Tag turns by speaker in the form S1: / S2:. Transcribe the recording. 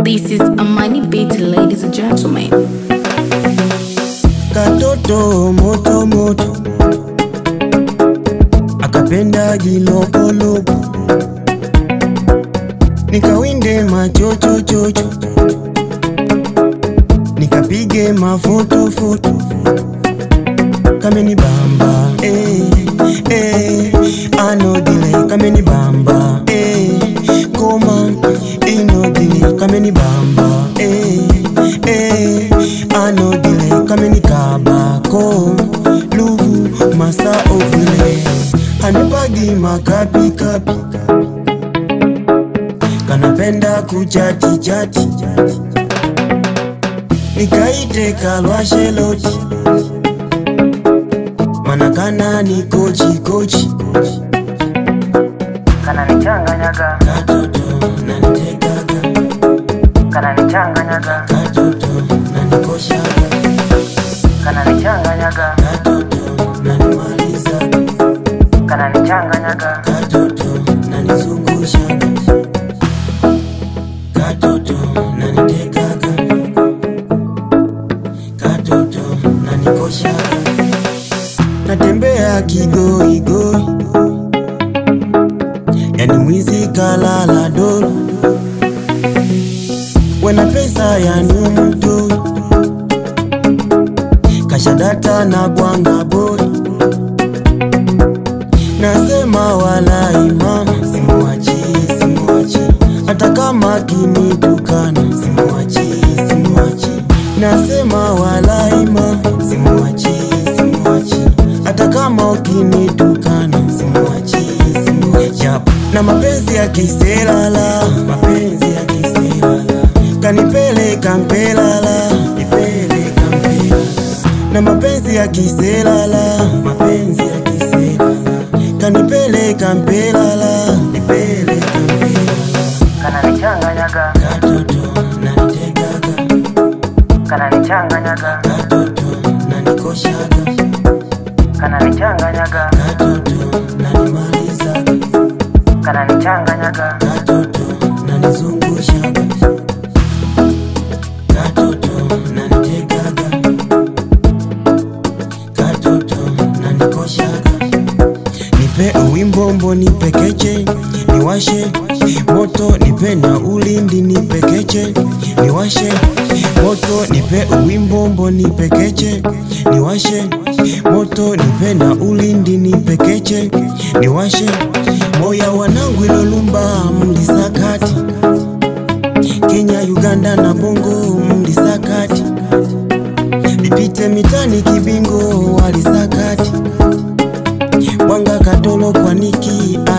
S1: This is Amani Beat, ladies and gentlemen.
S2: katoto moto moto akapenda jilopolopo nikawinde machochochocho nikapige mafotofoto kameni bamba eh, eh, anodile kameni bamba eh, koma inodile kameni bamba eh, eh, anodile kameni kabako luvu masa ovile anipagi makapikapi kanapenda kuchati chati nikaite kalwasheloti manakana ni kochi kochi
S3: kananichanganyaga
S2: katoto nanitegaga
S3: kananichanganyaga
S2: katoto nanikoshaga
S3: kananichanganyaga
S2: katoto nanimalizaga
S3: kananichanganyaga
S2: katoto nanizungushaga katoto nanitegaga katoto nanikoshaga natembea kigoigoi yani mwizi kalala dolo wena pesa yani mtoi kashadata na bwanga boy nasema walai mama simuachi simuachi hata kama kinitukana simuachi simuachi nasema walai mama simuachi simuachi hata kama ukinitukana simuachi simuachi Yap. na mapenzi ya kiselala mapenzi ya kiselala kanipeleka mpelala nipeleka mpelala na mapenzi ya kiselala mapenzi ya kiselala kanipeleka mpelala nipeleka mpelala
S3: kananichanganyaga
S2: katoto nanitegaga
S3: kananichanganyaga
S2: katoto nanikoshaga
S3: kananichanganyaga
S2: katoto nanimalizaga
S3: kananichanganyaga
S2: katoto nanizungushaga katoto nanitegaga katoto nanikoshaga nipe uwimbombo nipekeche niwashe moto nipe na ulindi nipekeche niwashe moto nipe uwimbombo nipekeche niwashe moto nipe na ulindi nipekeche niwashe moya wanangu ilolumba mlisakati Kenya, Uganda na Bongo mlisakati nipite mitani kibingo walisakati Mwanga Katolo kwa Niki